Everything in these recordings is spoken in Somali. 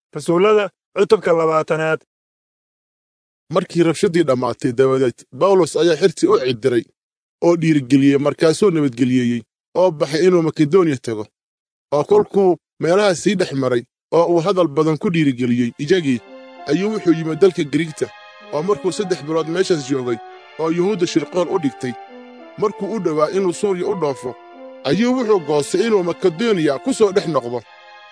rasuullada cutubka labaatanaad markii rabshadii dhammaatay dabadeed bawlos ayaa xirtii u cidiray oo dhiirigeliyey markaasuu nabadgeliyeeyey oo baxay inuu makedoniya tago oo kolkuu meelaha sii dhex maray oo uu hadal badan ku dhiirigeliyey iyagii ayuu wuxuu yimid dalka giriigta oo markuu saddex bilood meeshaas joogay oo yuhuudda shirqool u dhigtay markuu u dhowaa inuu suuriya u dhoofo ayuu wuxuu goostay inuu makedoniya ku soo dhex noqdo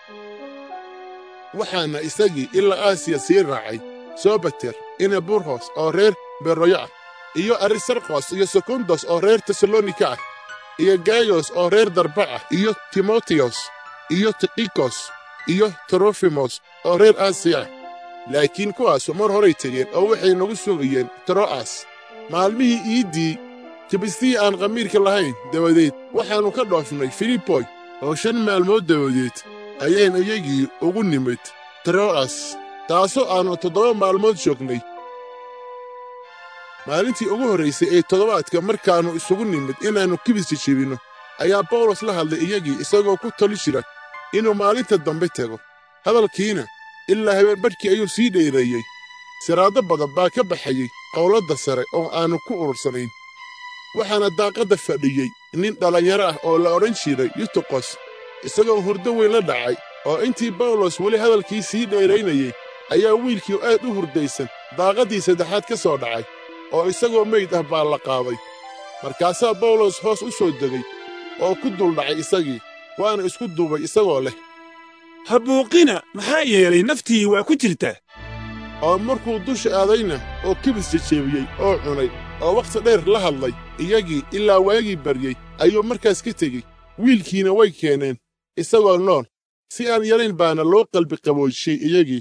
waxaana isagii ilaa aasiya sii raacay sobater ina burhos oo reer beroyo ah iyo arisarkos iyo sekundos oo reer tesalonika ah iyo gayos oo reer darba ah iyo timoteyos iyo tikikos iyo trofimos oo reer aasiya ah laakiin kuwaasu mar horay tegeen oo waxay nagu sugayeen tro'as maalmihii iiddii kibistii aan khamiirka lahayn dabadeed waxaannu ka dhoofnay filiboy oo shan maalmood dabadeed ayayn iyagii ugu nimid tro'as taasoo aannu toddoba maalmood joognay maalintii ugu horraysay ee toddobaadka markaannu isugu nimid inaannu kibis jejebinno ayaa bawlos la hadlay iyagii isagoo ku tali jira inuu maalinta dambe tego hadalkiina ilaa habeen badhkii ayuu sii dheereeyey siraaddo badan baa ka baxayey qowladda sare oo aannu ku urursanayn waxaana daaqadda fadhiyey nin dhallinyaro ah oo la odhan jiray yutukos isagoo hurdo weyn la dhacay oo intii bawlos weli hadalkii sii dheeraynayey ayaa wiilkii aad u hurdaysan daaqaddii saddexaad ka soo dhacay oo isagoo meyd ah baa la qaaday markaasaa bawlos hoos u soo degay oo ku duldhacay isagii waana isku duubay isagoo leh ha buuqina maxaa yeelay naftii waa ku jirtaa oo markuu dusha aadayna oo kibis jejeebiyey oo cunay oo wakhti dheer la hadlay iyagii ilaa waagii baryey ayuu markaas ka tegey wiilkiina way keeneen isagoo nool si aan yarayn baana loo qalbi qaboojiyey iyagii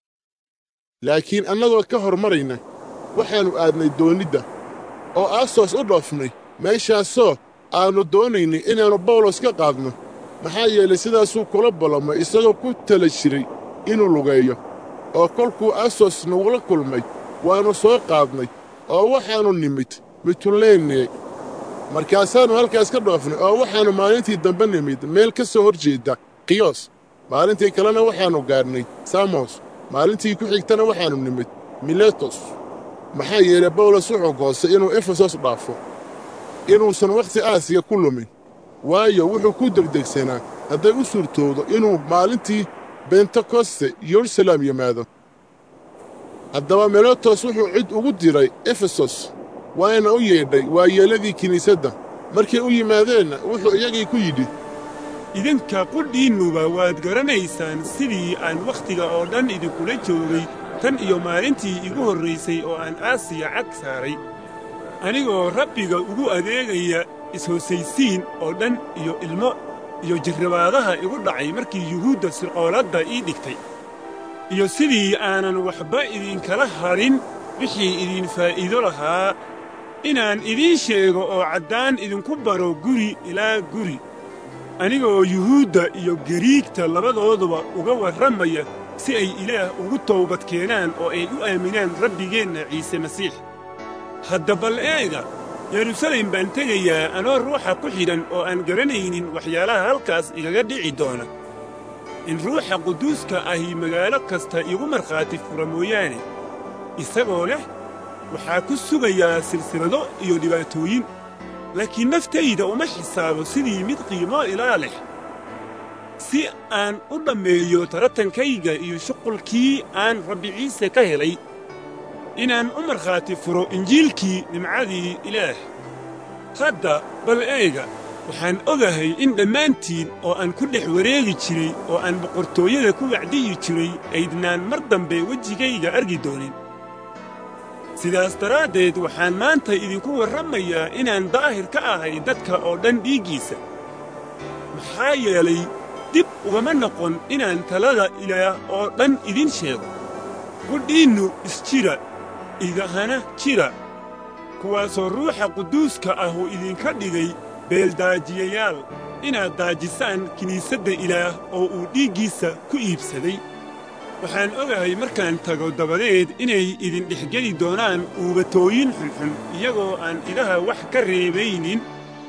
laakiin annagoo ka hormarayna waxaannu aadnay doonnidda oo aasos u dhoofnay meeshaasoo aannu doonaynay inaannu bawlos ka qaadno maxaa yeelay sidaasuu kula ballamay isagoo ku tala jiray inuu lugeeyo oo kolkuu asos nagula kulmay waannu soo qaadnay oo waxaannu nimid mitulene markaasaannu halkaas ka dhoofnay oo waxaannu maalintii dambe nimid meel ka soo hor jeedda kiyos maalintii kalena waxaannu gaadhnay samos maalintii ku xigtana waxaannu nimid miletos maxaa yeelay bawlos wuxuu goostay inuu efesos dhaafo inuusan wakhti aasiya ku lumin waayo wuxuu ku degdegsanaa hadday u suurtoodo inuu maalintii bentekoste yerusalem yimaado haddaba miletos wuxuu cid ugu diray efesos waana u yeedhay waayeelladii kiniisadda markay u yimaadeenna wuxuu iyagii ku yidhi idinka qudhiinnuba waad garanaysaan sidii aan wakhtiga oo dhan idinkula joogay tan iyo maalintii igu horraysay oo aan aasiya cag saaray anigoo rabbiga ugu adeegaya is-hoosaysiin oo dhan iyo ilmo iyo jirrabaadaha igu dhacay markii yuhuudda sirqooladda ii dhigtay iyo sidii aanan waxba idinkala hadhin wixii idin faa'iido lahaa inaan idiin sheego oo caddaan idinku baro guri ilaa guri anigoo yuhuudda iyo gariigta labadooduba uga warramaya si ay ilaah ugu toobad keenaan oo ay u aaminaan rabbigeenna ciise masiix hadda bal eega yerusalem baan tegayaa anoo ruuxa ku xidhan oo aan garanaynin waxyaalaha halkaas igaga dhici doona in ruuxa quduuska ahi magaalo kasta igu markhaati fura mooyaane isagoo leh waxaa ku sugayaa silsilado iyo dhibaatooyin laakiin naftayda uma xisaabo sidii mid qiimo ilaa leh si aan u dhammeeyo taratankayga iyo shuqulkii aan rabbi ciise ka helay inaan u markhaati furo injiilkii nimcadii ilaah hadda bal eega waxaan ogahay in dhammaantiin oo aan ku dhex wareegi jiray oo aan boqortooyada ku wacdiyi jiray aydnaan mar dambe wejigayga argi doonin sidaas daraaddeed waxaan maanta idinku warramayaa inaan daahir ka ahay dadka oo dhan dhiiggiisa maxaa yeelay dib ugama noqon inaan talada ilaah oo dhan idin sheego qudhiinnu isjira idahana jira kuwaasoo ruuxa quduuska ah uu idinka dhigay beeldaajiyayaal inaad daajisaan kiniisadda ilaah oo uu dhiiggiisa ku iibsaday waxaan ogahay markaan tago dabadeed inay idin dhexgeli doonaan uubatooyin xunxun iyagoo aan idaha wax ka reebaynin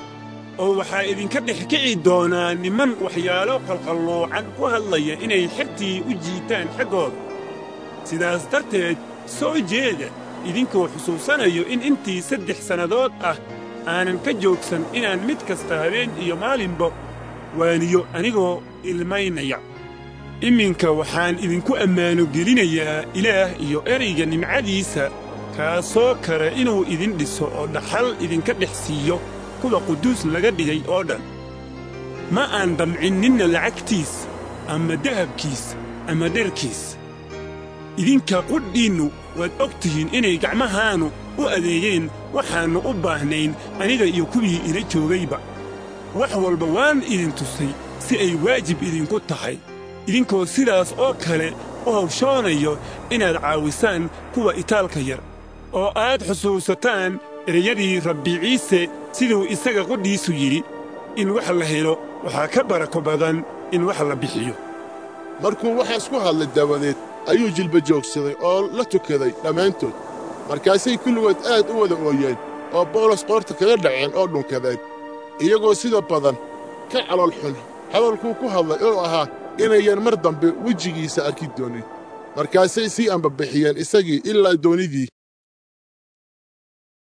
oo waxaa idinka dhex kici doonaa niman waxyaalo qalqalloocan ku hadlaya inay xertii u jiitaan xaggooda sidaas darteed soo jeeda idinkoo xusuusanayo in intii saddex sannadood ah aanan ka joogsan inaan mid kasta habeen iyo maalinba waaniyo anigoo ilmaynaya iminka waxaan idinku ammaano gelinayaa ilaah iyo erayga nimcadiisa kaasoo kale inuu idin dhiso oo dhaxal idinka dhex siiyo kuwa quduus laga dhigay oo dhan ma aan damcin ninna lacagtiis ama dahabkiis ama dherkiis idinka qudhiinnu waad og tihiin inay gacmahaannu u adeegeen waxaannu u baahnayn aniga iyo kuwii ila joogayba wax walba waan idin tusay si ay waajib idinku tahay idinkoo sidaas oo kale u hawshoonayo inaad caawisaan kuwa itaalka yar oo aad xusuusataan ereyadii rabbi ciise siduu isaga qudhiisu yidhi in wax la helo waxaa ka barako badan in wax la bixiyo markuu waxaas ku hadlay dabadeed ayuu jilba joogsaday oo la tukaday dhammaantood markaasay kulligood aad u wada ooyeen oo bawlos qoorta kaga dhaceen oo dhunkadeen iyagoo sida badan ka calool xun hadalkuu ku hadlay oo ahaa inayan mar dambe wejigiisa arki doonin markaasay sii ambabixiyeen isagii ilaa doonidii